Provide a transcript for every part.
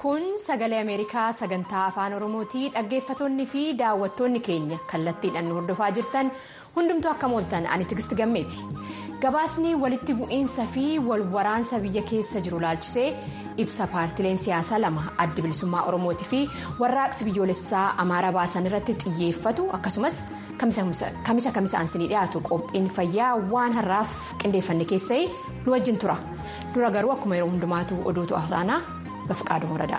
kun sagalee ameerikaa sagantaa afaan oromooti dhaggeeffattoonni fi daawwattoonni keenya kallattiidhaan nu hordofaa jirtan hundumtuu akka mooltan ani tigisti gammeeti gabaasni walitti bu'iinsa fi walwaraansa biyya keessa jiru laalchisee ibsa paartileen siyaasaa lama adda bilisummaa oromootii fi warraaqsi biyyoolessaa amaaraa baasan irratti xiyyeeffatu akkasumas kamisa kamisaan sinii dhiyaatu qophiin fayyaa waan har'aaf qindeeffanne keessaa nu wajjin tura dura garuu akkuma yeroo hundumaatu oduutu asaanaa bafqaaduu horadaa.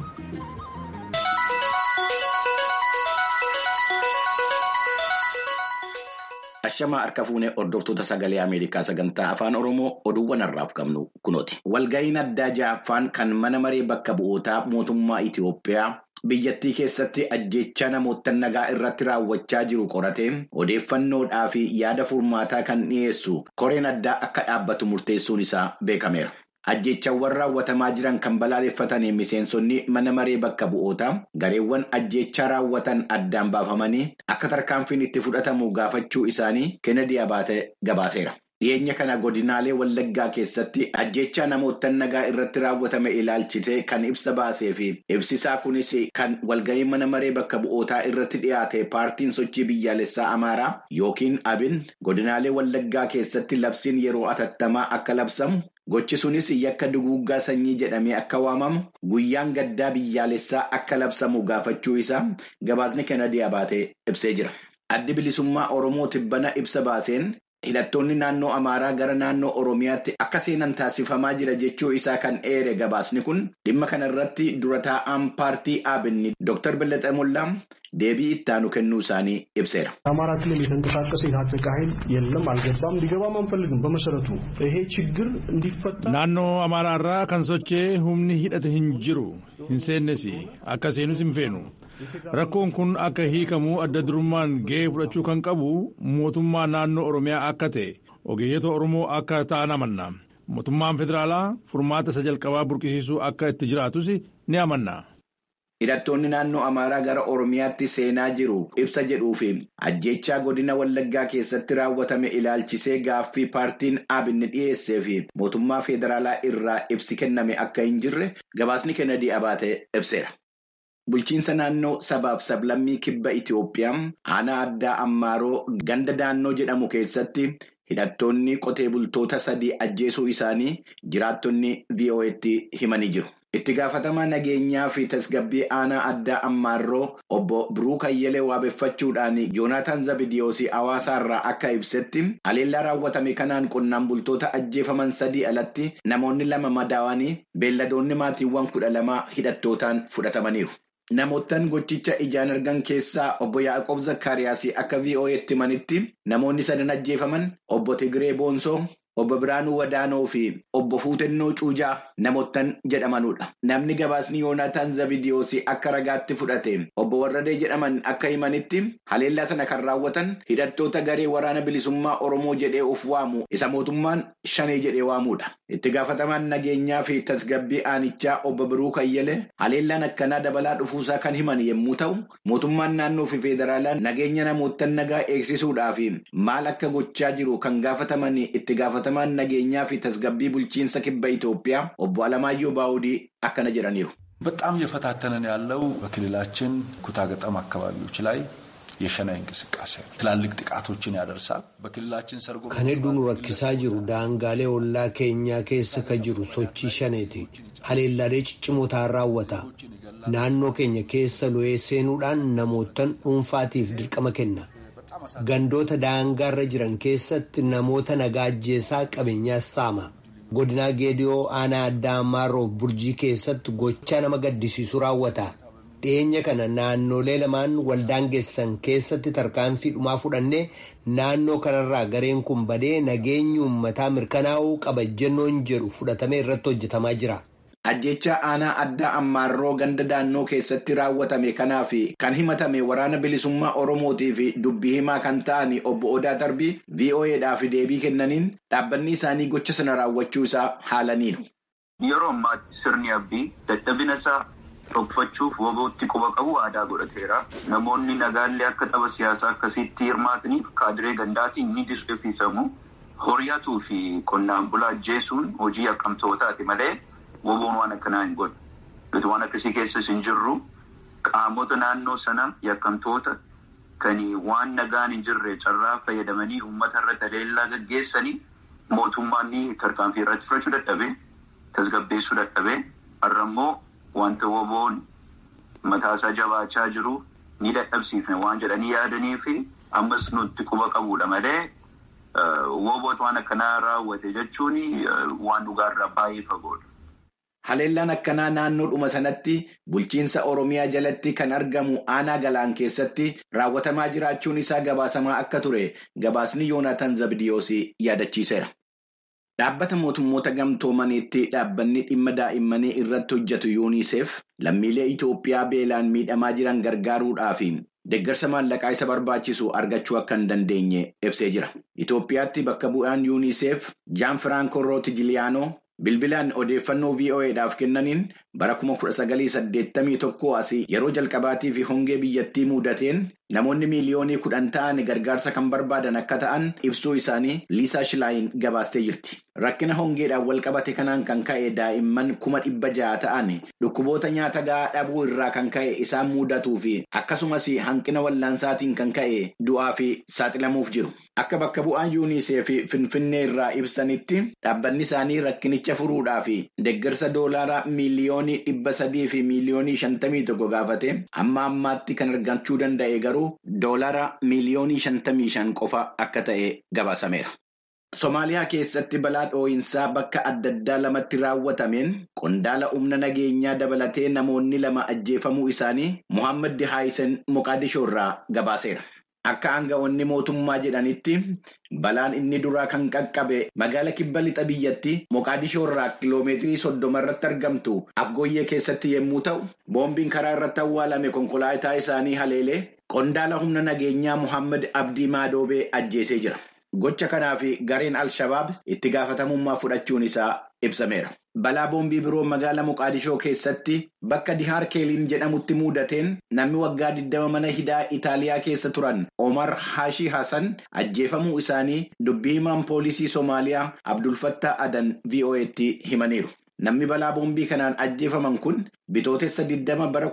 Ashamaa harka fuunee hordoftoota sagalee Ameerikaa sagantaa afaan Oromoo oduuwwan har'aaf qabnu kunooti. Walga'iin addaa ja'affaan kan mana maree bakka bu'ootaa mootummaa Itiyoophiyaa biyyattii keessatti ajjeechaa namoota nagaa irratti raawwachaa jiru qoratee odeeffannoodhaa fi yaada furmaataa kan dhiyeessu koreen addaa akka dhaabbatu murteessuun isaa beekameera. Ajjeechawwan raawwatamaa jiran kan balaaleffatanii miseensonni mana maree bakka bu'ootaa gareewwan ajjeechaa raawwatan addaan baafamanii akka tarkaanfiin itti fudhatamu gaafachuu isaanii Kennedy Abaatee gabaaseera. Dhiyeenya kana godinaalee Wallaggaa keessatti ajjeechaa namoota nagaa irratti raawwatame ilaalchitee kan ibsa baasee fi ibsisaa kunis kan walga'ii mana maree bakka bu'ootaa irratti dhiyaate paartiin sochii biyyaalessaa Amaaraa yookiin Abin godinaalee Wallaggaa keessatti labsiin yeroo atattamaa akka labsamu. Gochi sunis yakka duguuggaa sanyii jedhamee akka waamamu guyyaan gaddaa biyyaalessaa akka labsamu gaafachuu isaa gabaasni Kennedy Abaatee ibsee jira. Addi bilisummaa Oromoo tibbana ibsa baaseen hidhattoonni naannoo Amaaraa gara naannoo Oromiyaatti akka seenan taasifamaa jira jechuu isaa kan eere gabaasni kun dhimma kana irratti dura taa'aan paartii ABN Dr. Bellexee Mollaa deebii ittaanu kennuu isaanii ibseera. አማራ ክልል የተንቀሳቀሰ የታጠቀ ኃይል የለም፣ አልገባም፣ ሊገባም አንፈልግም። በመሰረቱ ይሄ ችግር እንዲፈታ naannoo amaaraa irraa kan sochee humni hidhate hin jiru hin seennes akka seenus hin feenu rakkoon kun akka hiikamuu adda durummaan ga'ee fudhachuu kan qabu mootummaa naannoo oromiyaa akka ta'e ogeeyyota oromoo akka ta'an amanna mootummaan federaalaa furmaata isa jalqabaa burqisiisuu akka itti jiraatus ni amanna. Hidhattoonni naannoo Amaaraa gara Oromiyaatti seenaa jiru ibsa jedhuu fi ajjeechaa godina Wallaggaa keessatti raawwatame ilaalchisee gaaffii paartiin ABN dhiyeessee fi mootummaa federaalaa irraa ibsi kenname akka hin jirre gabaasni Kennedy Abaatee ibseera. Bulchiinsa naannoo sabaaf sablammii kibba Itiyoophiyaa aanaa addaa Ammaaroo ganda daannoo jedhamu keessatti hidhattoonni qotee bultoota sadii ajjeesuu isaanii jiraattonni VOA'tti himanii jiru. Itti gaafatamaa nageenyaa fi tasgabbii aanaa addaa Ammaaroo obbo Biruu Kayyelee waabeffachuudhaan Yoonaataan Zabidiyoosii hawaasaarraa akka ibsetti haleellaa raawwatame kanaan qonnaan bultoota ajjeefaman sadii alatti namoonni lama madaawanii beelladoonni maatiiwwan kudha lamaa hidhattootaan fudhatamaniiru. Namoottan gochicha ijaan argan keessaa obbo Yaaqoob Zakkaariyaas akka VOA'tti himanitti namoonni sadan ajjeefaman obbo Tigiree Boonsoo. Obbo Biraanuu Wadaanoo fi obbo Fuutennoo Cuujaa namoottan jedhamanudha. Namni gabaasni Yoonaataan Zabidiyoosii akka ragaatti fudhate obbo Warradee jedhaman akka himanitti haleellaa sana kan raawwatan hidhattoota garee waraana bilisummaa Oromoo jedhee of waamu isa mootummaan shanee jedhee waamudha. Itti gaafatamaan nageenyaa fi tasgabbii aanichaa obbo Biruu Kayyelee haleellaan akkanaa dabalaa dhufuusaa kan himan yommuu ta'u, mootummaan naannoo fi federaalaa nageenya namoottan nagaa eegsisuudhaaf maal akka gochaa jiru kan gaafataman itti gaafatamaan nageenyaa fi tasgabbii bulchiinsa kibba Itoophiyaa obbo Alamaayyoo Baawudii akkana jedhaniiru. በጣም እየፈታተነን ያለው በክልላችን ኩታገጠም አካባቢዎች ላይ የሸናይ እንቅስቃሴ ነው። ትላልቅ ጥቃቶችን ያደርሳል። በክልላችን ሰርጎ kan hedduun rakkisaa jiru daangaalee ollaa keenyaa keessa ka jiru sochii shaneeti haleellaalee ciccimootaan raawwata naannoo keenya keessa lo'ee seenuudhaan namootan dhuunfaatiif dirqama kenna gandoota daangaarra jiran keessatti namoota nagaa ajjeesaa qabeenyaas saama godinaa geediyoo aanaa addaa ammaarroof burjii keessatti gochaa nama gaddisiisu raawwata dhiyeenya kana naannolee lamaan waldaangeessan keessatti tarkaanfii dhumaa fudhannee naannoo kanarraa gareen kun badee nageenyi uummataa mirkanaa'uu qaba jennoon jedhu fudhatamee irratti hojjetamaa jira. Ajjeechaa aanaa addaa ammaarroo ganda daannoo keessatti raawwatame kanaaf kan himatame waraana bilisummaa Oromootii fi dubbii himaa kan ta'an obbo Odaa Tarbii VOA'dhaaf deebii kennaniin dhaabbanni isaanii gocha sana raawwachuu isaa haalaniiru. Yeroo ammaa sirni abbii dadhabina isaa dhokfachuuf wabootti quba qabu aadaa godhateera. Namoonni nagaallee akka tapha siyaasaa akkasitti hirmaataniif kaadiree gandaatiin ni dirqisiisamu. Horiyatuu fi qonnaan bulaa ajjeesuun hojii akkamtootaati malee. Woboon waan akkanaa hin godhu. nuti waan akkasii keessas hin jirru qaamota naannoo sana yakkamtoota kan waan nagaan hin jirre carraa fayyadamanii uummata irratti haleellaa gaggeessanii mootummaan tarkaanfii irratti fudhachuu dadhabee tasgabbeessuu dadhabee har'a immoo wanta woboon mataasaa jabaachaa jiru ni dadhabsiifne waan jedhanii yaadanii fi ammas nutti quba qabuudha malee woboot waan akkanaa raawwate jechuun waan dhugaarraa baay'ee fagoodha. Haleellaan akkanaa naannoodhuma sanatti bulchiinsa Oromiyaa jalatti kan argamu aanaa galaan keessatti raawwatamaa jiraachuun isaa gabaasamaa akka ture gabaasni Yoonaataan Zabdiyoos yaadachiiseera. Dhaabbata mootummoota gamtoomaniitti dhaabbanni dhimma daa'immanii irratti hojjetu yuuniseef lammiilee Itoophiyaa beelaan miidhamaa jiran gargaaruudhaaf deeggarsa maallaqaa isa barbaachisu argachuu akka hin dandeenye ibsee jira. Itoophiyaatti bakka bu'aan yuuniseef Jaan Firaanko Rootijiliyaanoo bilbilaan odeeffannoo VOA'dhaaf kennaniin bara kuma kudha sagalii saddeettamii tokko asii yeroo jalqabaatii fi hongee biyyattii mudateen namoonni miiliyoonii kudhan ta'an gargaarsa kan barbaadan akka ta'an ibsuu isaanii Liisaa Shilaayin gabaastee jirti. Rakkina hongeedhaan wal qabate kanaan kan ka'e daa'imman kuma dhibba ja'a ta'an dhukkuboota nyaata gahaa dhabuu irraa kan ka'e isaan mudatuu fi akkasumas hanqina wallaansaatiin kan ka'e du'aa fi saaxilamuuf jiru. Akka bakka bu'aan yuunisee fi finfinnee irraa ibsanitti dhaabbanni isaanii rakkinicha furuudhaa fi deeggarsa doolaaraa miiliyoonii dhibba sadii fi miiliyoonii shantamii tokko gaafate amma ammaatti kan argachuu danda'e garuu doolaara miiliyoonii shantamii shan qofa akka ta'e gabaasameera. Somaaliyaa keessatti balaa dhoo'insaa bakka adda addaa lamatti raawwatameen qondaala humna nageenyaa dabalatee namoonni lama ajjeefamuu isaanii Muhammad Dihaayisen Moqaadishoo irraa gabaaseera. Akka aanga'oonni mootummaa jedhanitti balaan inni duraa kan qaqqabe magaala kibba lixa biyyatti Moqaadishoo irraa kiloomeetirii soddoma irratti argamtu afgooyyee keessatti yommuu ta'u, boombiin karaa irratti awwaalame konkolaataa isaanii haleelee qondaala humna nageenyaa Muhammad Abdii Maadoobee ajjeesee jira. Gocha kanaaf gareen Al-Shabaab itti gaafatamummaa fudhachuun isaa ibsameera. Balaa boombii biroo magaala Moqaadishoo keessatti bakka Dihaar Keeliin jedhamutti mudateen namni waggaa 20 mana hidhaa Itaaliyaa keessa turan Omar Hashii Hassan ajjeefamuu isaanii dubbii himaan poolisii Somaaliyaa Abdulfattaa Adan VOA'tti himaniiru. Namni balaa boombii kanaan ajjeefaman kun bitootessa 20 bara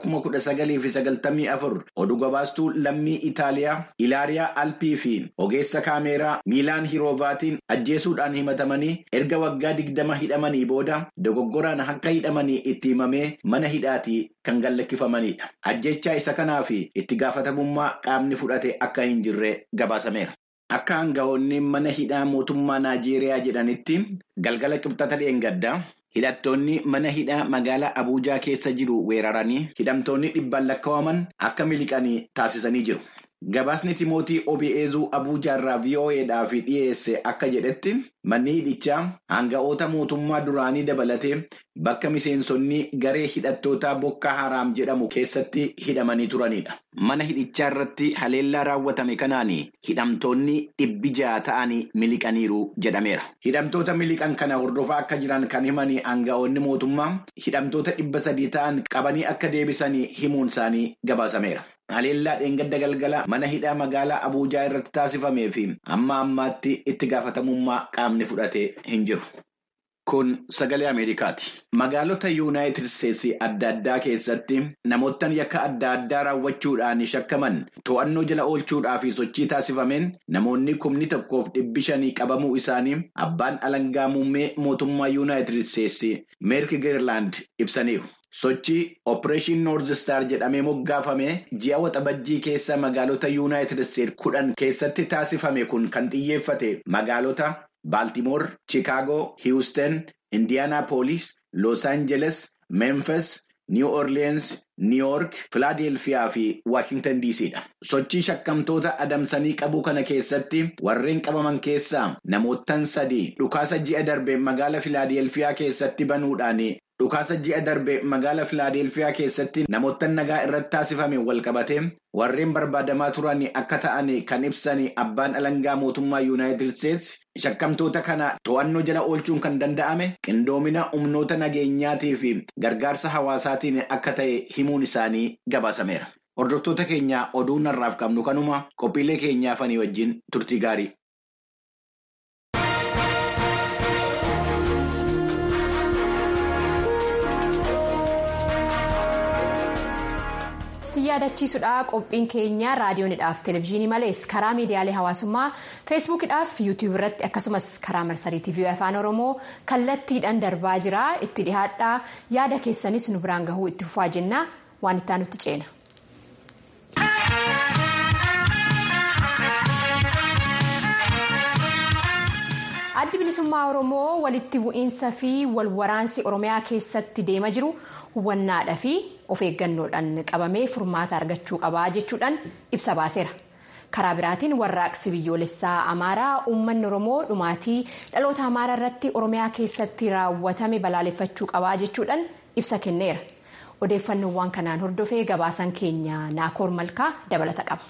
1994 oduu gabaastuu lammii Itaaliyaa Ilaariyaa Alpii fi ogeessa kaameeraa Miilaan Hiroovaatiin ajjeesuudhaan himatamanii erga waggaa 20 hidhamanii booda dogoggoraan akka hidhamanii itti himamee mana hidhaatii kan gallakkifamanidha. Ajjechaa isa kanaaf itti gaafatamummaa qaamni fudhate akka hin jirre gabaasameera. Akka aanga'oonni mana hidhaa mootummaa Naajeeriyaa jedhanitti galgala qibxata dheengaddaa. Hidhattoonni mana hidhaa magaalaa Abuujaa keessa jiru weeraranii hidhamtoonni dhibbaan lakkaa'aman akka miliqanii taasisanii jiru. Gabaasni Timootii Obi'eezuu Abuujaa irraa VOA'dhaaf dhiyeesse akka jedhetti manni hidhichaa aanga'oota mootummaa duraanii dabalatee bakka miseensonni garee hidhattootaa Bokka Haraam jedhamu keessatti hidhamanii turanidha. Mana hidhichaa irratti haleellaa raawwatame kanaan hidhamtoonni dhibbi ja'a ta'anii miliqaniiru jedhameera. Hidhamtoota miliqan kana hordofaa akka jiran kan himan aanga'oonni mootummaa hidhamtoota dhibba sadii ta'an qabanii akka deebisanii himuun isaanii gabaasameera. Haleellaa dheengadda galgala mana hidhaa magaalaa Abuujaa irratti taasifamee fi amma ammaatti itti gaafatamummaa qaamni fudhate hin jiru. Kun sagalee Ameerikaati. Magaalota Yuunaayitid Isteetsi adda addaa keessatti namoottan yakka adda addaa raawwachuudhaan shakkaman to'annoo jala oolchuudhaa fi sochii taasifameen namoonni kumni tokkoof dhibbi shanii qabamuu isaanii abbaan alangaa muummee mootummaa Yuunaayitid Isteetsi Meerk Geerlaand ibsaniiru. Sochii Opereeshin Noorz Star jedhamee moggaafame ji'a waxabajjii keessa magaalota Yuunaayitid Isteetsi kudhan keessatti taasifame kun kan xiyyeeffate magaalota Baaltimoor, Chicaagoo, Hiwustan, Indiyaanaapooliis, Los Aangeles, Memphis, New Orleans, New York, Filaadelfiyaa fi Waashingtan DC'dha. Sochii shakkamtoota adamsanii qabuu kana keessatti warreen qabaman keessaa namoottan sadii dhukaasa ji'a darbe magaala Filaadelfiyaa keessatti banuudhaan dhukaasa ji'a darbe magaala Filaadelfiyaa keessatti namoottan nagaa irratti taasifame walqabate warreen barbaadamaa turan akka ta'an kan ibsan abbaan alangaa mootummaa Yuunaayitid Isteetsi shakkamtoota kana to'annoo jala oolchuun kan danda'ame qindoomina humnoota nageenyaatii fi gargaarsa hawaasaatiin akka ta'e himuun isaanii gabaasameera. Hordoftoota keenya oduu narraaf qabnu kanuma qophiilee keenyaafanii wajjin turtii gaarii. yaadachiisudha qophiin keenya raadiyoonidhaaf televezyiinii malees karaa miidiyaalee hawaasummaa feesbuukidhaaf yuutiyuub irratti akkasumas karaa marsarii tiivii afaan oromoo kallattiidhaan darbaa jira itti dhihaadhaa yaada keessanis nu biraan gahuu itti fufaa jenna waan itti aanutti ceena. addi bilisummaa oromoo walitti bu'iinsa fi walwaraansi oromiyaa keessatti deema jiru hubannaadhaa fi of eeggannoodhaan qabamee furmaata argachuu qabaa jechuudhaan ibsa baaseera karaa biraatiin warraaqsi biyyoolessaa amaaraa uummanni oromoo dhumaatii dhaloota amaaraa irratti oromiyaa keessatti raawwatame balaaleffachuu qabaa jechuudhaan ibsa kenneera odeeffannoowwan kanaan hordofee gabaasan keenya naakoor malkaa dabalata qaba.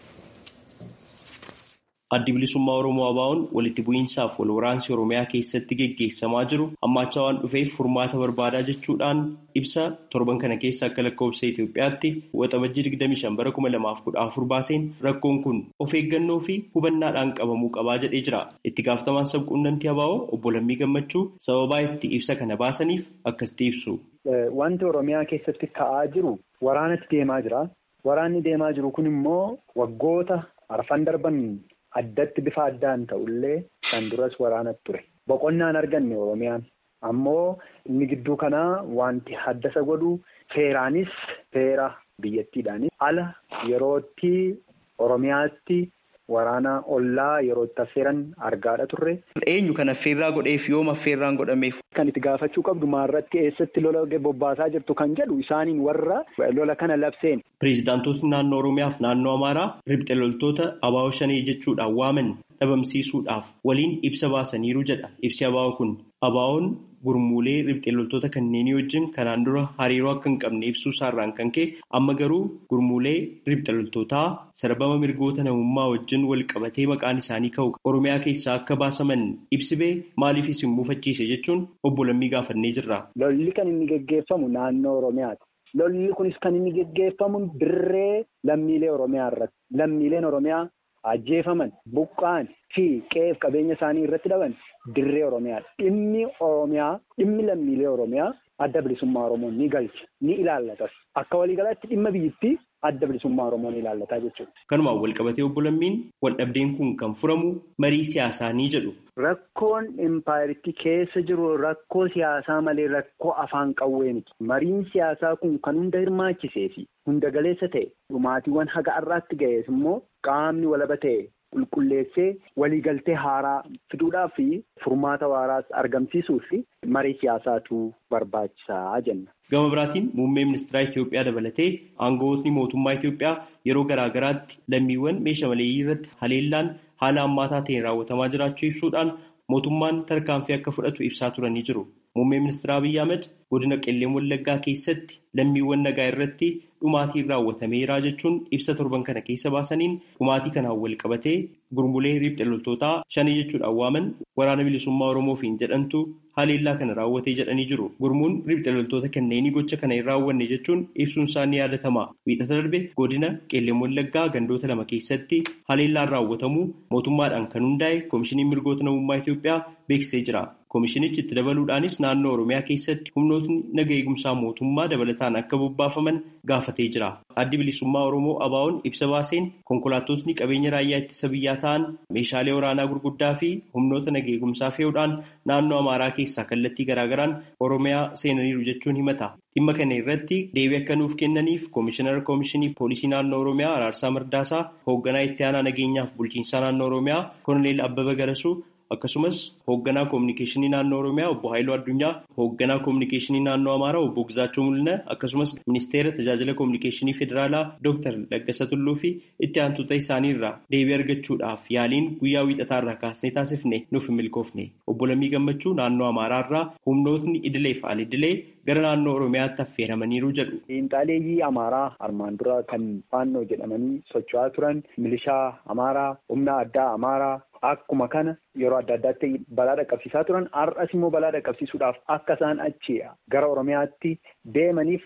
addi bilisummaa oromoo abaa'oon walitti bu'iinsaaf wal waraansi oromiyaa keessatti geggeessamaa jiru hammaachaa waan dhufeef furmaata barbaadaa jechuudhaan ibsa torban kana keessa akka lakkoofsa Itoophiyaatti waxabajjii 25 bara 2014 baaseen rakkoon kun of eeggannoo fi hubannaadhaan qabamuu qabaa jedhee jira itti gaafatamaan sabquunnamtii abaa'oo obbo Lammii Gammachuu sababaa itti ibsa kana baasaniif akkasitti ibsu. Wanti oromiyaa keessatti ka'aa jiru waraanatti deemaa jira waraanni deemaa jiru kun immoo waggoota arfan darban. Addatti bifa addaan ta'ullee kan duras waraanatti ture. Boqonnaan arganne Oromiyaan. Ammoo inni gidduu kanaa wanti haddasa godhu seeraanis seera biyyattiidhaanis ala yerootti Oromiyaatti waraana ollaa yeroo itti affeeran argaadha turre. Eenyu kan affeerraa godheef yoom affeerraan godhameef? Kan itti gaafachuu qabdu maarratti eessatti lola bobbaasaa jirtu kan jedhu isaaniin warra lola kana labseen. Pireezidaantootni naannoo Oromiyaaf naannoo Amaaraa ribxe loltoota abaa'oo shanii jechuudhaan waaman dhabamsiisuudhaaf waliin ibsa baasaniiru jedha. Ibsi abaa'oo kun abaa'oon gurmuulee ribxe loltoota kanneenii wajjin kanaan dura hariiroo akka hin qabne ibsuu isaarraan kan ka'e amma garuu gurmuulee ribxe loltootaa sarbama mirgoota namummaa wajjin wal qabatee maqaan isaanii ka'u Oromiyaa keessaa akka baasaman ibsibee maaliifis hin muufachiise jechuun obbo Lammii gaafannee jirra. Lolli kan inni geggeeffamu naannoo Oromiyaati. Lolli kunis kan inni geggeeffamu dirree lammiilee Oromiyaa irratti. Lammiileen Oromiyaa ajjeefaman, buqqa'an fi qe'eef qabeenya isaanii irratti dhaban dirree Oromiyaadha. Dhimmi Oromiyaa, dhimmi lammiilee Oromiyaa adda bilisummaa Oromoo ni galcha, ni ilaallatas. Akka waliigalaatti dhimma biyyattii adda bilisummaa Oromoo ni ilaallataa jechuudha. Kanumaan wal qabatee obbo Lammiin wal dhabdeen kun kan furamu marii siyaasaa ni jedhu. Rakkoon impaayiritti keessa jiru rakkoo siyaasaa malee rakkoo afaan qawwee miti. Mariin siyaasaa kun kan hunda hirmaachisee fi hunda galeessa ta'e dhumaatiiwwan haga har'aatti ga'ees immoo qaamni walaba ta'e qulqulleessee waliigaltee haaraa fiduudhaaf fi furmaata waaraas argamsiisuuf fi marii siyaasaatu barbaachisaa jenna. Gama biraatiin muummee ministeeraa Itoophiyaa dabalatee aangawootni mootummaa Itoophiyaa yeroo garaa garaatti lammiiwwan meeshaa maleeyyii irratti haleellaan haala hammaataa ta'een raawwatamaa jiraachuu ibsuudhaan mootummaan tarkaanfii akka fudhatu ibsaa turanii jiru. Muummee ministeera Abiyyi Ahmed godina Qelleen Wallaggaa keessatti lammiiwwan nagaa irratti dhumaatiin raawwatameera jechuun ibsa torban kana keessa baasaniin dhumaatii kanaan wal qabatee gurmulee ribxe loltootaa shanii jechuudhaan waaman waraana bilisummaa Oromoofiin jedhantu haleellaa kana raawwatee jedhanii jiru. Gurmuun ribxe loltoota kanneenii gocha kana hin raawwanne jechuun ibsuun isaa ni yaadatama. Wiixata darbe godina Qelleen Wallaggaa gandoota lama keessatti haleellaan raawwatamuu mootummaadhaan kan hundaa'e Koomishiniin Mirgoota Namummaa Itoophiyaa beeksisee jira. Koomishinichi itti dabaluudhaanis naannoo Oromiyaa keessatti humnootni naga eegumsaa mootummaa dabalataan akka bobbaafaman gaafatee jira. Addi bilisummaa Oromoo ABO'n ibsa baaseen konkolaattotni qabeenya raayyaa ittisa biyyaa ta'an meeshaalee waraanaa gurguddaa fi humnoota naga eegumsaa fe'uudhaan naannoo Amaaraa keessaa kallattii garaagaraan Oromiyaa seenaniiru jechuun himata. Dhimma kana irratti deebii akka nuuf kennaniif Koomishinara Koomishinii Poolisii Naannoo Oromiyaa Araarsaa Mardaasaa hoogganaa itti aanaa nageenyaaf bulchiinsaa naannoo Oromiyaa Koloneel Abbaba Garasuu akkasumas hoogganaa koominikeeshinii naannoo oromiyaa obbo Haayiluu Addunyaa hoogganaa koominikeeshinii naannoo amaaraa obbo Gizaachuu Mul'ina akkasumas ministeera tajaajila koominikeeshinii federaalaa dooktar Laggasa Tulluu fi itti aantuuta isaanii irraa deebii argachuudhaaf yaaliin guyyaa wiixataa irraa kaasnee taasifne nuuf hin milkoofne obbo Lammii Gammachuu naannoo amaaraa irraa humnootni idilee fi al-idilee gara naannoo oromiyaatti affeeramaniiru jedhu. Xiinxaaleeyyii amaaraa armaan dura kan faannoo jedhamanii socho'aa turan milishaa amaaraa humna addaa amaaraa. Akkuma kana yeroo adda addaatti balaa dhaqqabsiisaa turan har'as immoo balaa dhaqqabsiisuudhaaf akka isaan achi gara Oromiyaatti deemaniif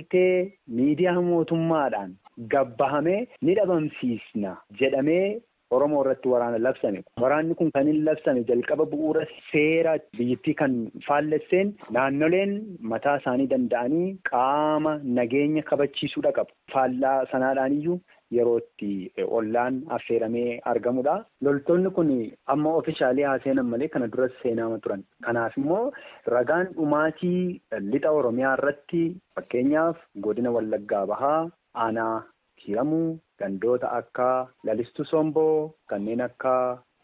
waliigaltee miidiyaa mootummaadhaan gabbahamee ni dhabamsiisna jedhamee Oromoo irratti waraana labsame. Waraanni kun kan hin labsame jalqaba bu'uura seera biyyattii kan faallesseen naannoleen mataa isaanii danda'anii qaama nageenya kabachiisuudha qabu. Faallaa sanaadhaan iyyuu yeroo itti ollaan affeeramee argamudha. Loltoonni kun amma ofishaalee haa seenan malee kana duras seenaa turan. Kanaaf immoo ragaan dhumaatii lixa Oromiyaa irratti fakkeenyaaf godina Wallaggaa Bahaa, Aanaa Kiiramuu, gandoota akka Lalistuu Somboo, kanneen akka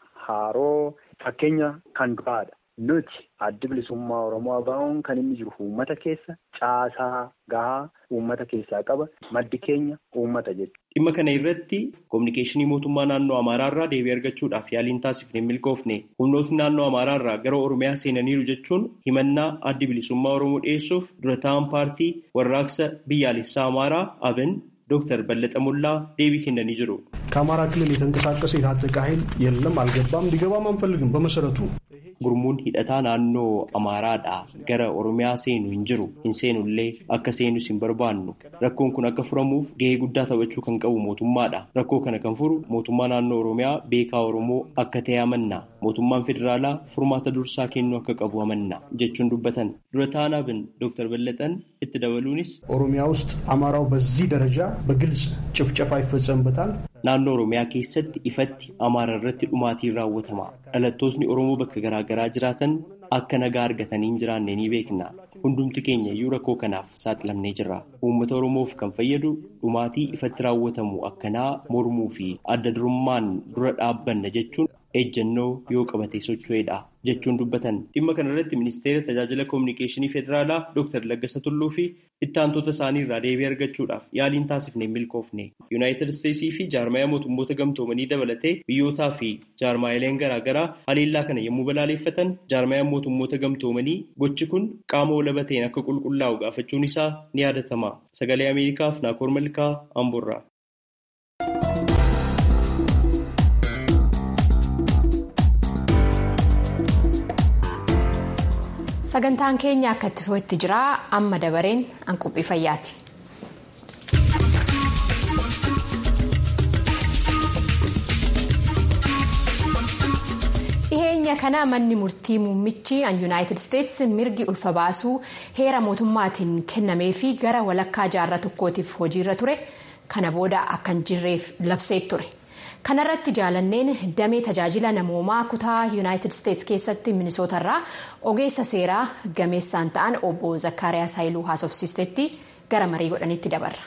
Haaroo fakkeenya kan duraadha. Nuti addi bilisummaa Oromoo ABO'n kan inni jiru uummata keessa caasaa gahaa uummata keessaa qaba. Maddi keenya uummata jechuudha. Dhimma kana irratti kominikeeshinii mootummaa naannoo Amaaraa irraa deebii argachuudhaaf yaaliin taasifne milkoofne humnootni naannoo Amaaraa irraa gara Oromiyaa seenaniiru jechuun himannaa addi bilisummaa Oromoo dhiyeessuuf dura ta'an paartii warraaqsa biyyaalessaa Amaaraa ABN ዶክተር በለጠ ሞላ ዴቢ ኬንደን ይጅሩ ከአማራ ክልል የተንቀሳቀሰ የታጠቀ ኃይል የለም፣ አልገባም፣ እንዲገባም አንፈልግም። በመሰረቱ gurmuun hidhataa naannoo amaaraadhaa gara oromiyaa seenu hin jiru hin seenullee akka seenus hin barbaannu rakkoon kun akka furamuuf gahee guddaa taphachuu kan qabu mootummaadha rakkoo kana kan furu mootummaa naannoo oromiyaa beekaa oromoo akka ta'e amanna mootummaan federaalaa furmaata dursaa kennuu akka qabu amanna jechuun dubbatan dura taanaabin dooktar በለጠን itti dabaluunis ኦሮሚያ ውስጥ አማራው በዚህ ደረጃ በግልጽ ጭፍጨፋ ይፈጸምበታል። naannoo oromiyaa keessatti ifatti amaara irratti dhumaatiin raawwatama dhalattootni oromoo bakka garaagaraa jiraatan akka nagaa argatanii hin jiraanne ni beekna hundumti keenya iyyuu rakkoo kanaaf saaxilamnee jirra uummata oromoof kan fayyadu dhumaatii ifatti raawwatamu akkanaa mormuu fi adda durummaan dura dhaabbanna jechuun ejjennoo yoo qabate socho'edha jechuun dubbatan dhimma kanarratti ministeera tajaajila koominikeeshinii federaalaa dooktar Laggasa Tulluu fi ittaantota isaanii irraa deebii argachuudhaaf yaaliin taasifne milkoofne yuunaayitid isteetsii fi jaarmayaa mootummoota gamtoomanii dabalatee biyyootaa fi jaarmaayileen garaagaraa haleellaa kana yommuu balaaleffatan jaarmayaan mootummoota gamtoomanii gochi kun qaama walaba ta'een akka qulqullaa'u gaafachuun isaa ni yaadatama sagalee ameerikaaf naakoor malkaa amburraa. sagantaan keenya akka itti fufetti jira amma dabareen hanquuphii fayyaati. dhiheenya kana manni murtii muummichi an yuunaayitid isteetsi mirgi ulfa baasuu heera mootummaatiin kennamee fi gara walakkaa jaarraa tokkootiif hojiirra ture kana booda akka hin jirreef labsee ture. kanarratti jaalanneen damee tajaajila namoomaa kutaa yuunaayitid isteetsi keessatti minisootarraa ogeessa seeraa gameessaan ta'an obbo zakkaariyaas haayiluu haasofsiistetti gara marii godhanitti dabarra.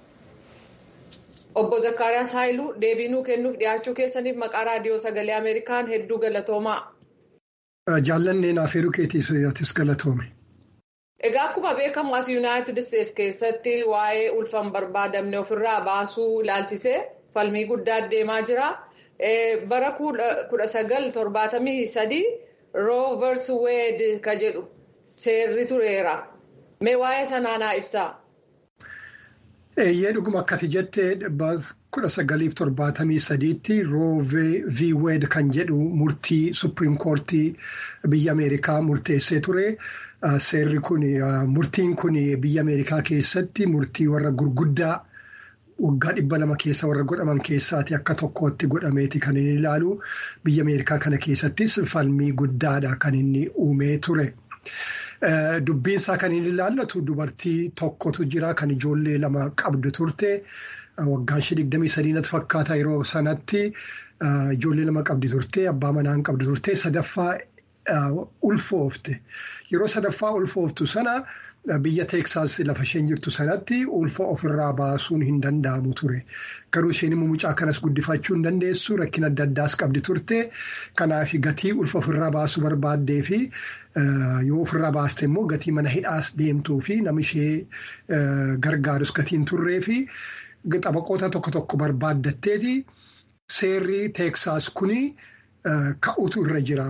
obbo zakkaariyaas haayiluu deebiinuu kennuuf dhiyaachuu keessaniif maqaa raadiyoo sagalee ameerikaan hedduu galatoomaa. jaallanneen afeeruu keetiis galatoome. egaa akkuma beekamu as yuunaayitid isteetsi keessatti waa'ee ulfan barbaadamne ofirraa baasuu ilaalchisee. falmii guddaa deemaa jira bara kudha sagal torbaatamii sadii roovers weed ka jedhu seerri tureera mee waa'ee sanaanaa ibsaa. eeyyee dhuguma akkati jettee kudha sagaliif torbaatamii sadiitti roovii weed kan jedhu murtii supiriim koortii biyya ameerikaa murteessee ture seerri kun murtiin kun biyya ameerikaa keessatti murtii warra gurguddaa. waggaa dhibba lama keessa warra godhaman keessaati akka tokkootti godhameeti kan inni ilaalu biyya ameerikaa kana keessattis falmii guddaadha kan inni uumee ture. Dubbiinsaa kan inni ilaallatu dubartii tokkotu jira kan ijoollee lama qabdu turte waggaan ishee digdamii sadii natti fakkaata yeroo sanatti ijoollee lama qabdi turte abbaa manaan qabdu turte sadaffaa ulfoofte yeroo sadaffaa ulfooftu sana. Biyya Teeksaas lafa isheen jirtu sanatti ulfa ofirraa baasuun hin danda'amu ture. Garuu isheen immoo mucaa kanas guddifachuu hin dandeessu rakkina adda addaas qabdi turte. Kanaaf gatii ulfa ofirraa baasuu barbaaddee fi yoo ofirraa baaste immoo gatii mana hidhaas deemtuu fi nama ishee gargaarus gatiin turree fi xabaqoota tokko tokko barbaaddatteeti seerri Teeksaas kuni ka'utu irra jira.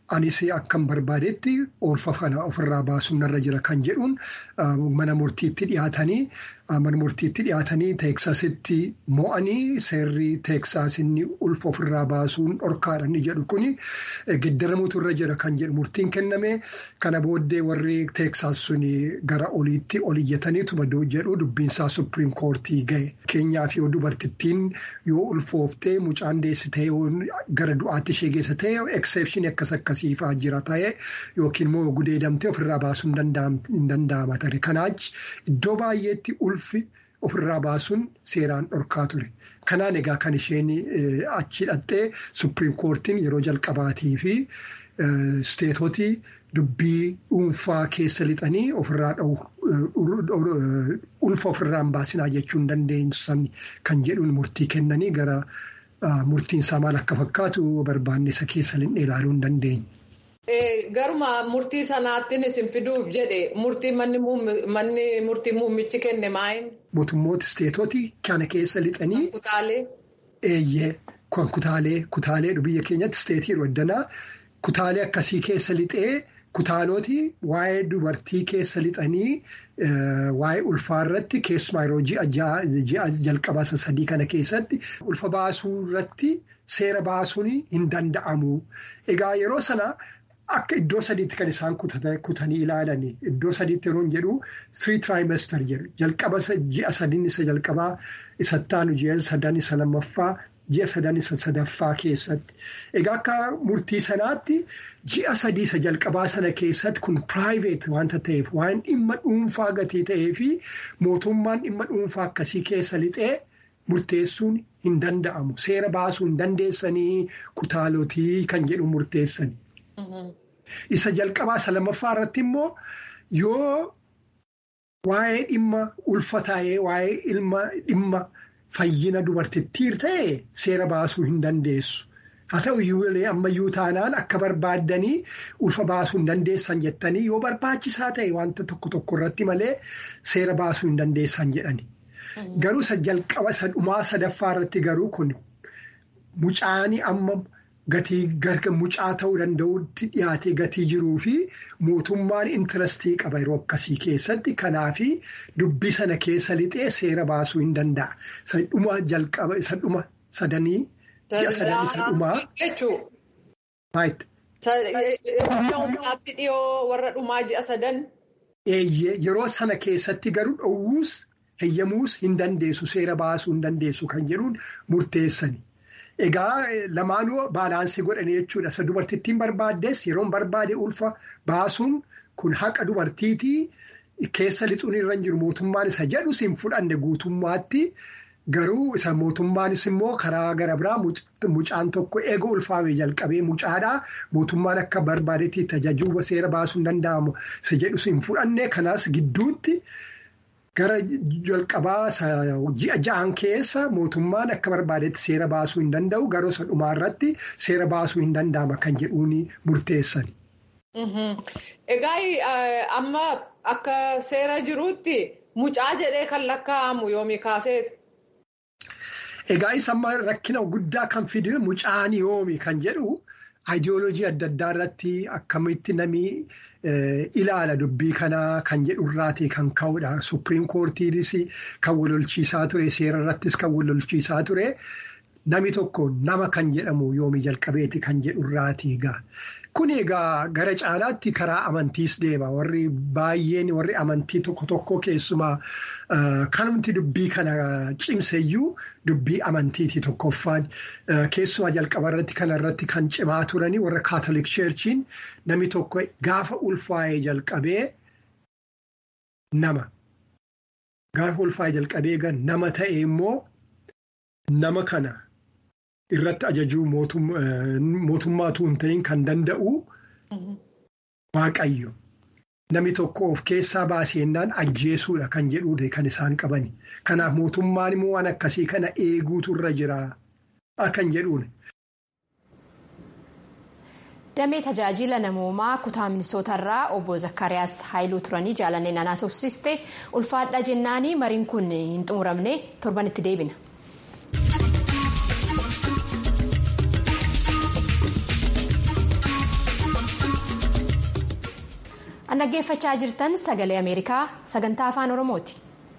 anis akkan barbaadetti ulfa kana ofirraa baasuun narra jira kan jedhuun mana murtiitti dhiyaatanii mana murtiitti dhiyaatanii teeksasitti mo'anii seerri teeksaas inni ulfa ofirraa baasuun dhorkaadha inni jedhu kuni giddaramuutu irra jira kan jedhu murtiin kenname kana booddee warri teeksaas suni gara oliitti ol iyyataniituma jedhu dubbiinsaa supiriim koortii gahe keenyaaf yoo dubartittiin yoo ulfooftee mucaan deessitee gara du'aatti ishee geessa ta'e ekseepshinii akkas akkasiifaa jira ta'e yookiin immoo gudeedamtee ofirraa baasuun hin danda'ama ture kanaach iddoo baay'eetti ulfi ofirraa baasuun seeraan dhorkaa ture kanaan egaa kan isheen achi hidhattee supiriim koortiin yeroo jalqabaatii fi isteetotii dubbii dhuunfaa keessa lixanii ofirraa ulfa ofirraa hin baasinaa jechuun dandeenyusan kan jedhuun murtii kennanii gara murtiin isaa maal akka fakkaatu barbaanne isa keessa ilaaluu hin dandeenye. Garuma murtii sanaattiin isin fiduuf jedhe murtii manni murtii muummichi kenne maayin? Mootummoota isteetootii kana keessa lixanii. Kutaalee. Eeyyee kan kutaalee kutaalee biyya keenyatti isteetii roddanaa kutaalee akkasii keessa lixee kutaalooti waa'ee dubartii keessa lixanii waa'ee ulfaa irratti keessumaa yeroo ji'a jalqabaa sadii kana keessatti ulfa baasuu irratti seera baasuun hin danda'amu. Egaa yeroo sana. Akka iddoo sadiitti kan isaan kutanii ilaalan iddoo sadiitti yeroo jedhu three trimester jedhu jalqaba ji'a sadiin isa jalqabaa isa taanu ji'a sadan isa lammaffaa ji'a sadan isa sadaffaa keessatti egaa akka murtii sanaatti ji'a sadii isa jalqabaa sana keessatti kun private wanta ta'eef waan dhimma dhuunfaa gatii ta'ee fi mootummaan dhimma dhuunfaa akkasii keessa lixee murteessuun hin danda'amu seera baasuu hin dandeessanii kutaalotii kan jedhu murteessani. Isa jalqabaa isa lammaffaa irratti immoo yoo waa'ee dhimma ulfataa'ee waa'ee ilma dhimma fayyina dubartittiir ta'e seera baasuu hin dandeessu. Haa ta'u iyyuu ammayyuu taanaan akka barbaaddanii ulfa baasuu hin dandeessan jettanii yoo barbaachisaa ta'e wanta tokko tokko irratti malee seera baasuu hin dandeessan jedhani. Garuu isa jalqaba isa dhumaa sadaffaa irratti garuu kun mucaanii amma. Gatii garga mucaa ta'uu danda'utti dhiyaatee gatii jiruu fi mootummaan intarastii qaba yeroo akkasii keessatti kanaafi dubbii sana keessa lixee seera baasuu hin danda'a. Isa dhuma jalqaba isa dhuma sadanii ji'a sadan isa dhumaa. Jechuun. dhiyoo warra dhumaa ji'a sadan. Eeyyee yeroo sana keessatti garuu dhowwuus heeyyamuus hin dandeessu seera baasuu hin dandeessu kan jedhuun murteessani. Egaa lamaanuu baalaansii godhanii jechuudha. Isa dubartittiin barbaaddes yeroo barbaade ulfa baasuun kun haqa dubartiitii keessa lixuun irra jiru mootummaan isa jedhus hin fudhanne guutummaatti garuu isa mootummaanis immoo karaa gara biraa mucaan tokko eega ulfaame jalqabee mucaadhaa mootummaan akka barbaadetti tajaajila seera baasuu hin danda'amu isa jedhus hin fudhanne kanaas gidduutti. Gara jalqabaa ji'a ja'an keessa mootummaan akka barbaadetti seera baasuu hin danda'u garuu isa dhumaa irratti seera baasuu hin danda'ama kan jedhuun murteessan. Egaa amma akka seera jiruutti mucaa jedhee kan lakkaa'amu yoomii kaaseetu. Egaa isa amma rakkina guddaa kan fide mucaan yoomi kan jedhu aayidiyooloojii adda addaa irratti akkamitti namni. ilaala dubbii kanaa kan jedhu irraatii kan ka'udha. Supiriim koortiinis kan walolchiisaa ture seera irrattis kan walolchiisaa ture nami tokko nama kan jedhamu yoomii jalqabeeti kan jedhu irraatii egaa. Kun egaa gara caalaatti karaa amantiis deema warri baay'een warri amantii tokko tokko keessumaa kanumti dubbii kana cimseyyuu dubbii amantiiti tokkoffaan keessumaa jalqaba irratti kana irratti kan cimaa turanii warra kaatolik cheerchiin namni tokko gaafa ulfaa'ee jalqabee nama gaafa ulfaa'ee jalqabee nama ta'e immoo nama kana. irratti ajajuu mootummaatu hin ta'in kan danda'u waaqayyo. Namni tokko of keessaa baasennaan ajjeesuudha kan jedhuudha kan isaan qabani. Kanaaf mootummaan immoo waan akkasii kana eeguutu irra jira kan jedhuudha. Damee tajaajila namoomaa kutaa minisootarraa obbo Zakkaariyaas Haayiluu turanii jaalannee nanaasofsiste ulfaadha jennaanii mariin kun hin xumuramne torbanitti deebina. an dhaggeeffachaa jirtan sagalee ameerikaa sagantaa afaan oromooti.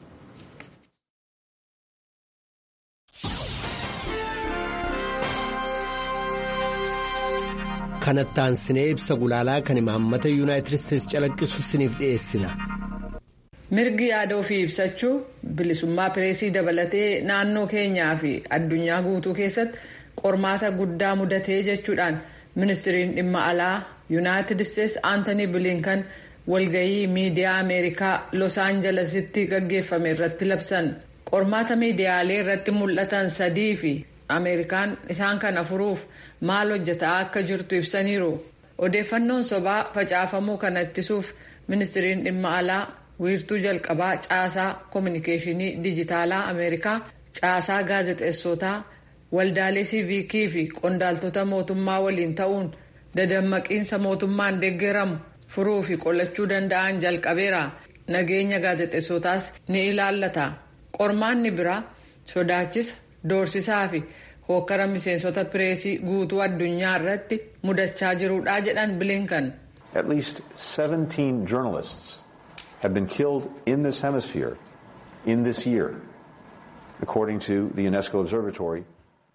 kanattaan sinee ibsa gulaalaa kan imaammata yuunaayitid isteetsi calaqqisu siniif dhiyeessina. mirgi yaada ofii ibsachuu bilisummaa pireesii dabalatee naannoo keenyaa fi addunyaa guutuu keessatti qormaata guddaa mudatee jechuudhaan ministiriin dhimma alaa yuunaayitid isteetsi aantanii bilinkan walgayii miidiyaa ameerikaa los aanjalesitti gaggeeffame irratti labsan qormaata miidiyaalee irratti mul'atan sadii fi ameerikaan isaan kana furuuf maal hojjetaa akka jirtu ibsaniiru odeeffannoon sobaa facaafamuu kana ittisuuf ministiriin dhimma alaa wiirtuu jalqabaa caasaa koominikeeshinii dijitaalaa ameerikaa caasaa gaazexeessotaa waldaalee siiviikii fi qondaaltota mootummaa waliin ta'uun dadammaqiinsa mootummaan deeggeramu furuu fi qolachuu danda'an jalqabeera nageenya gaazexeessotaas ni ilaallata qormaanni biraa sodaachisa doorsisaa fi hokkara miseensota pireesii guutuu addunyaa irratti mudachaa jirudha jedhan bilinkan. At least 17 journalists have been killed in this hemisphere in this year, according to the UNESCO Observatory.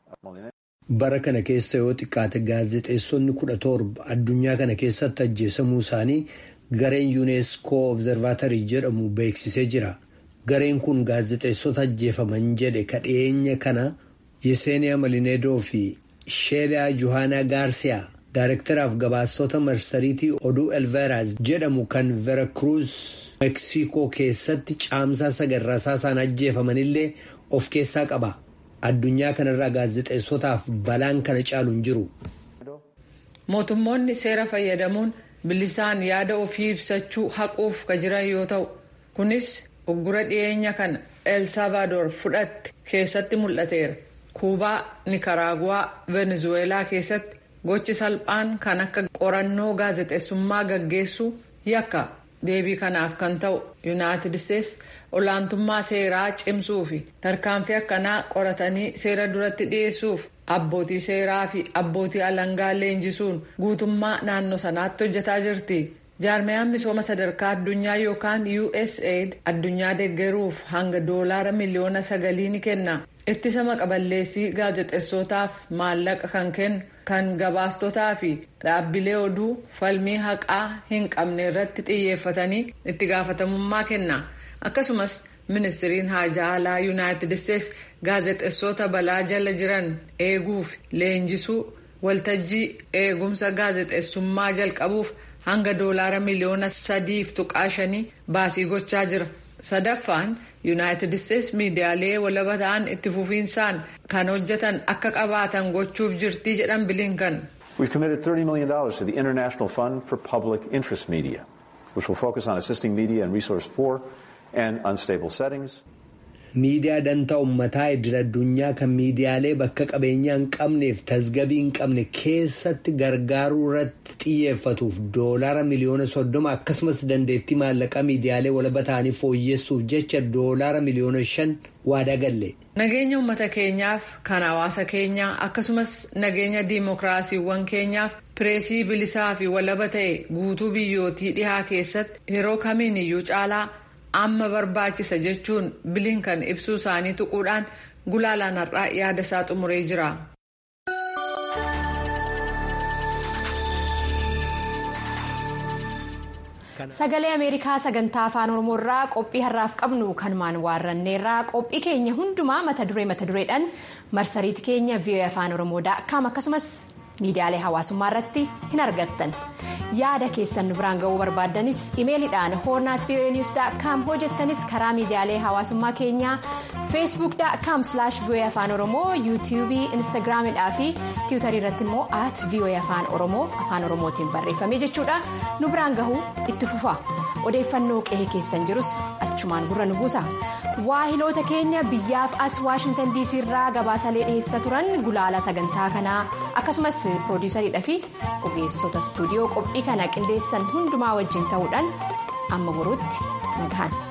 Bara kana keessa yoo xiqqaate gaazexeessonni kudha torba addunyaa kana keessatti ajjeesamuu isaanii gareen yuuneeskoo obzervaatarii jedhamu beeksisee jira. Gareen kun gaazexeessota ajjeefaman jedhe kadheenya kana Yeseniyaa Malineedoo fi Sheeliyaa Johaanaa Gaarsiyaa Daayirektaraaf gabaastota marsariitii oduu Elveraaz jedhamu kan Veracruz Meeksikoo keessatti caamsaa sagarraasaa isaan ajjeefamanillee of keessaa qaba. Addunyaa kanarraa gaazexeessotaaf balaan kana caalu hin jiru. Mootummoonni seera fayyadamuun bilisaan yaada ofii ibsachuu haquuf ka jiran yoo ta'u kunis uggura dhiyeenya kana El Salvador fudhatte keessatti mul'ateera. Kuubaa, Nikaraaguwaa, Venezuweelaa keessatti gochi salphaan kan akka qorannoo gaazexeessummaa gaggeessuu yakka deebii kanaaf kan ta'u Yuunaayitid Isteetsi olaantummaa seeraa cimsuu fi tarkaanfii akkanaa qoratanii seera duratti dhiyeessuuf abbootii seeraa fi abbootii alangaa leenjisuun guutummaa naannoo sanaatti hojjetaa jirti. jaarmayaan misooma sadarkaa addunyaa yookaan usaid addunyaa deeggaruuf hanga doolaara miliyoona sagalii ni kenna ittisa maqaballeessii gaazexeessootaaf maallaqa kan kennu kan gabaastotaa fi dhaabbilee oduu falmii haqaa hin qabne irratti xiyyeeffatanii itti gaafatamummaa kenna akkasumas ministiriin haajaa alaa yuunaayitid isteetsi gaazexeessoota balaa jala jiran eeguuf leenjisuu waltajjii eegumsa gaazexeessummaa jalqabuuf. hanga doolaara miliyoona sadiif tuqaa shanii baasii gochaa jira sadaffaan yuunaayitid isteetsi miidiyaalee walaba ta'an itti fufiinsaan kan hojjetan akka qabaatan gochuuf jirtii jedhan bilinkan. We've committed $30 million to the International Fund for Public Interest Media, which will focus on assisting media in resource poor and unstable settings. Miidiyaa dantaa uummataa idil addunyaa kan miidiyaalee bakka qabeenyaa hin qabneef tasgabii hin qabne keessatti gargaaruu irratti xiyyeeffatuuf doolaara miliyoona soddoma akkasumas dandeettii maallaqaa miidiyaalee walaba ta'anii fooyyessuuf jecha doolaara miliyoona shan waadaa galle. Nageenya uummata keenyaaf kan hawaasa keenyaa akkasumas nageenya diimokiraasiiwwan keenyaaf pireesii bilisaa fi walaba ta'e guutuu biyyootii dhihaa keessatti yeroo kamiin iyyuu caalaa. amma barbaachisa jechuun bilinkan ibsuu isaanii tuquudhaan gulaalaan har'aa yaada isaa xumuree jira. sagalee ameerikaa sagantaa afaan oromoo irraa qophii har'aaf qabnu kanumaan waarranneerraa qophii keenya hundumaa mata duree mata dureedhaan marsariitii keenya vii'oo afaan oromoo daakkaam akkasumas miidiyaalee hawaasummaa irratti hin argattan yaada keessan biraan ga'uu barbaaddanis imeeliidhaan hoornaat vii'oo niwus daakkaam hojjettanis karaa miidiyaalee hawaasummaa keenyaa feesbuuk daakkaam silaash vii'oo afaan oromoo yuutiyuubii instaagiraamidhaa fi tiwutarii irratti immoo at vii'oo afaan oromoo afaan oromootiin barreeffame jechuudha nu biraan gahuu itti fufa odeeffannoo qe'ee keessan jirus achumaan gurra nu buusa. waahiloota keenya biyyaaf as waashintan diisii irraa gabaasalee dhiheessa turan gulaala sagantaa kanaa akkasumas piroodiisariidha fi ogeessota istuudiyoo qophii kana qindeessan hundumaa wajjin ta'uudhaan amma boruutti nagahan.